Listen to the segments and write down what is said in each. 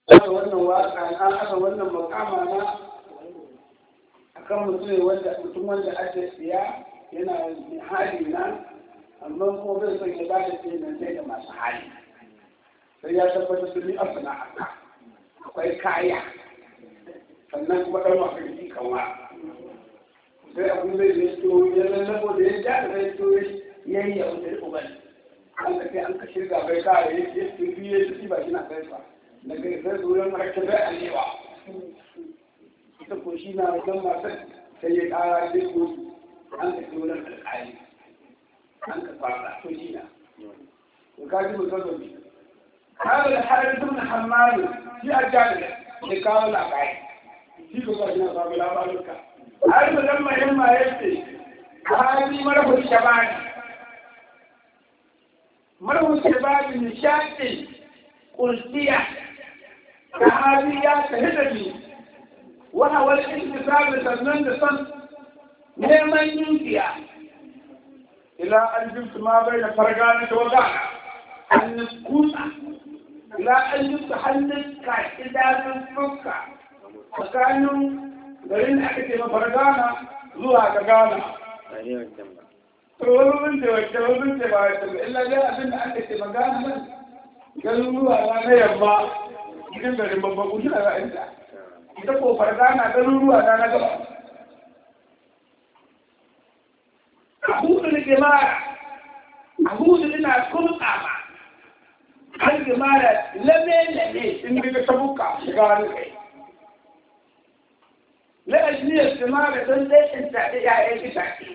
aka wannan waka na aka wannan makama na akan mutum wanda mutum wanda ake siya yana hali na amma kuma bai son ya bada ce nan sai da masu hali sai ya tabbatar da ni a sana'a akwai kaya sannan kuma ɗan masu jiki kanwa sai abin da ya to ya lallabo da ya ja da ya to ya yi yawon da uban an ka sai an ka shirga bai kare ya ce su biye su ba shi na kai ba daga sai zuwan rake bai alewa ita ko shi na wajen masu sai ya kara sai ko an ka wurin alƙali an ka fara to shi na to ka ji mutum da bi kawai da harin tun hamadu shi a jami'a ya kawo labari shi ko ba shi na samu labaruka har da dan mahimma yace hali marahu shabani marahu shabani nishati qultiya sahabiya tahidani wa hawa al-intisab sannan da san neman yinkiya ila an jibtu ma bai da fargana da wadana an kusa ila an jibtu hannun ka idanun fuska tsakanin garin da aka ce mafargana zuwa ga gana. To wani mun ce wacce wani mun ce ba wacce ba illa dai abin da aka ce magana nan garin zuwa na na yamma cikin garin babban kushi na ra'ayinta. Ita ko fargana garin ruwa na na gaba. A hudu da gemara, a hudu ina kurka ma. Har gemara lame-lame in daga tabuka shiga wani kai. لأجل الثمار تنزل انت يا ايه تاكي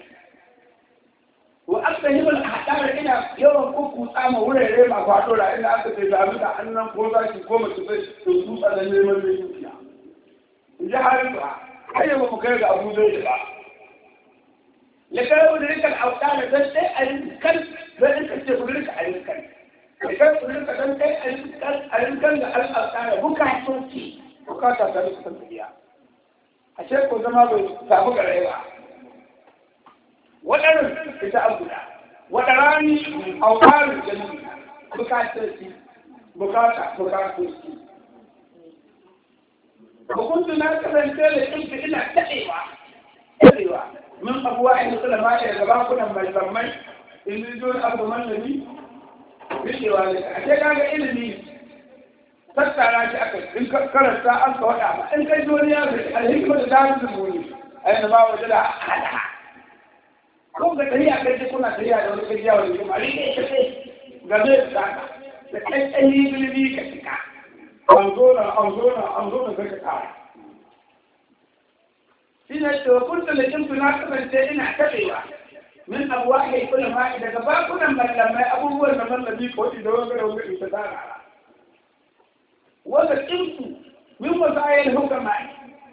وأفهم الأحكام إلى يوم كوكو تاما ولا ريما فاتولا إلا أنت تجابك أننا كوزا كوما تفيد تنسوس على نيما ليوكيا إذا عارفها هيا مكيد أبو زيد لكي يقول لك الأوتار تنزل الكل بأنك تقول لك الكل لكي يقول لك تنزل الكل الكل الأوتار بكا توتي بكا تنزل تنزل ashe ko zama bai samu gare ba waɗannan ita an guda wata rani aukarin jami'i bukatarsi bukata bukatarsi hukuntu na kasance da kinka ina taɗewa taɗewa min abuwa in kula ma da gaba kunan mai zammai in ji zuwa abu mallami rikewa ne a ce kaga ilimi tattara shi aka in karanta an ka waɗa ba in kai duniya da alhikma da zaru da muni ai na ba waje da hada ko ga tariya kai ce kuna tariya da wani gajiya wani kuma rike ta ce game da saka da kankan bilbi ka cika an zo na an zo na an zo na kai ka kara shi ne to kun da kimtu na kasance ina tabewa min abuwa kai kula ma daga bakunan mallamai abubuwan da mallami ko da wanga da wanga ita zara وذكرت من وسائل الحكماء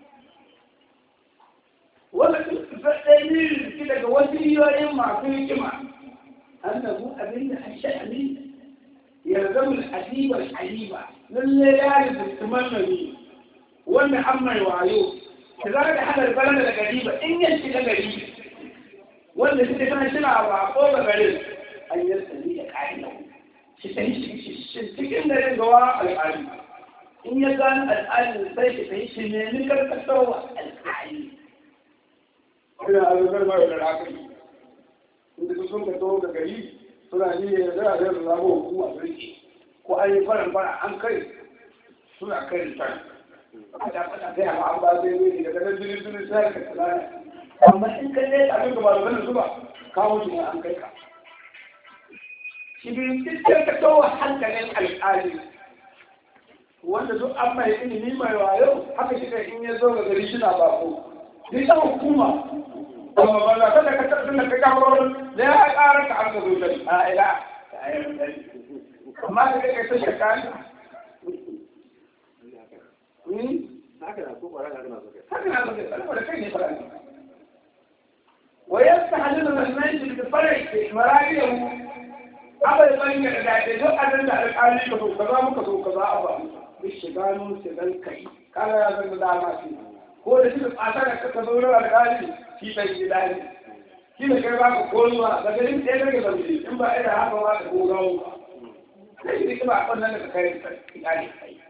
وذكرت فالدليل كده وسيلة يما في كما أنه أبين الشأن يلزم الحديب الحليبة للي يعرف التمنى وأن أما يوعيو كذلك هذا البلد القريبة إن ينشي القريب وأن تتكلم شنع وعقوبة قريب أن يرسل لك عينه شتهي شتهي شتهي القريب in ya gano al'adun sai ka sai shi ne ni karkasarwa al'adi. Ina azubar mara da rakari. Inda su sun ka taho ga gari suna ni ya zara da yadda zama hukuma su rike. Ko an yi farin fara an kai suna kai da tan. A da fata sai a ma'an ba zai zai daga nan jini jini sai ka tsanana. Amma in ka ne abin da ba da ganin su ba kawo shi ne an kai ka. Shi bin cikin ka taho hankalin al'adi wanda duk an mai ilimi mai wayo haka shi in ya zo ga gari shi na bako ni ta hukuma amma ba za ka da ka tabbata da ka kawo da ya ƙara ka aka zo gari a ila amma da kai ta shaka ni haka na so ƙwara haka na so kai haka na so kai saboda kai ne fara ويستحلل المنزل بفرع مراجعه أبدا بين الأداء دو أدن الأقالي كذو كذا مكذو كذا أبا بالشغانو سيدل كي قال يا زن داما في هو ده شيء أثر كذو الأقالي في بين الأداء shi da kai ba ka koruwa daga yin ɗaya daga zambi in ba ina haka ba ka gogawo ba sai shi kuma a ɓannan daga kai iyali kai